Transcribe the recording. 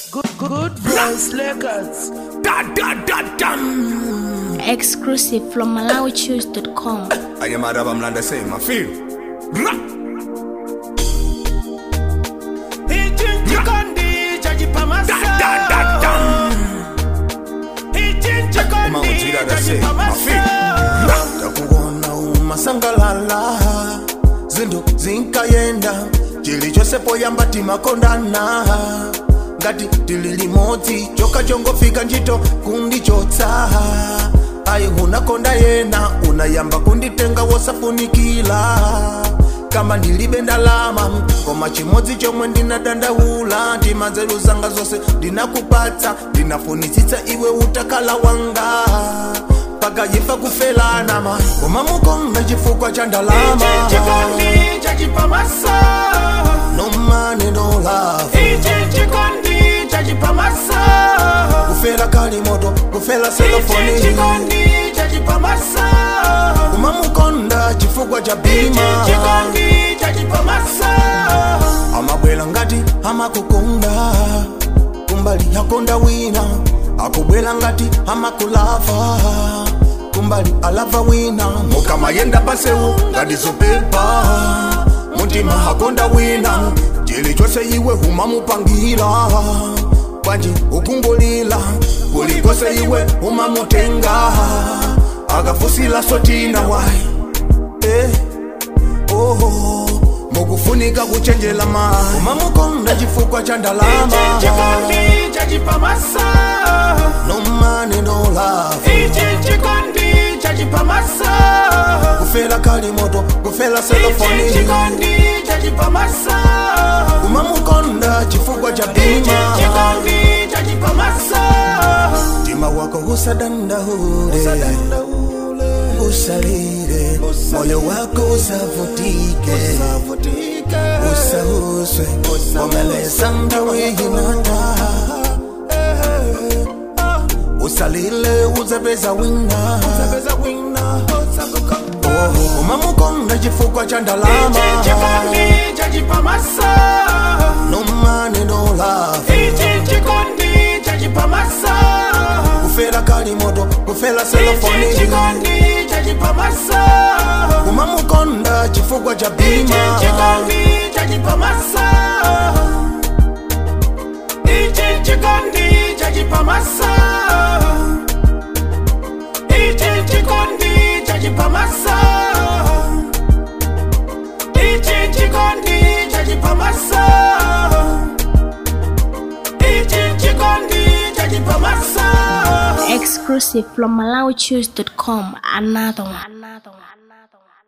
Good, good voice, Lakers. Da da da dum. Exclusive from MalawiChoose.com. I am Araba Mlanda say my feel. Ra. Ichinchi kondi chajipa Da da da masa. dum. Ichinchi kondi Mawujira da say chajipa my feel. masa. Ra. takuona umasangalala zindu zinkayenda chilichosepo yamba timakondana ngati tili limodzi choka chongofika ntchito kundichotsa ayi unakonda yena unayamba kunditenga wosafunikila kama ndilibe ndalama koma chimodzi chomwe ndinadandaula ndimanzeru zanga zonse ndinakupatsa ndinafunitsitsa iwe utakala wanga pakayifa kufelana ma koma mukonda chifukwa cha ndalama Ichinchi kondi chajipa masa. no money no love Ichinchi kondi chajipa masa. kufela kali moto kufela Ichinchi selofoni kondi chajipa masa. koma mukonda chifukwa cha bima Ichinchi kondi chajipa masa. amabwela ngati amakukonda kumbali yakonda wina akubwela ngati amakulava kumbali alava wina mukamayenda pasewu ngati zopepa mutima hakonda wina chilichonse iwe umamupangira bwanji ukungulila kulikose iwe umamutenga akafusila sotina wai eh oho mukufunika kuchenjela ma umamukonda chifukwa cha ndalama Ichinchi kondi chajipa masa. no money no love Ichinchi kondi chajipa masa. kufela kali moto kufela Ichinchi selofoni kondi chajipa masa. umamukonda chifukwa cha Ichinchi bima kondi chajipa masa. mtima wako usadandaule usalire moyo wako usavutike usahuswe omeleza ndaweyinata usalile uzapeza wina Oh, umamukonda chifukwa cha ndalama Ichinchi kondi chajipa masa. no money no love Ichinchi kondi chajipa masa. kufela kali moto kufela Ichinchi selofoni kondi chajipa masa. umamukonda chifukwa cha bima Ichinchi kondi chajipa masa. Ichinchi kondi chajipa masa. Ichinchi kondi chajipa masa. Ichinchi kondi chajipa masa. Ichinchi kondi chajipa masa. Exclusive from MalawiChoose.com. Another one. Another one. Another one.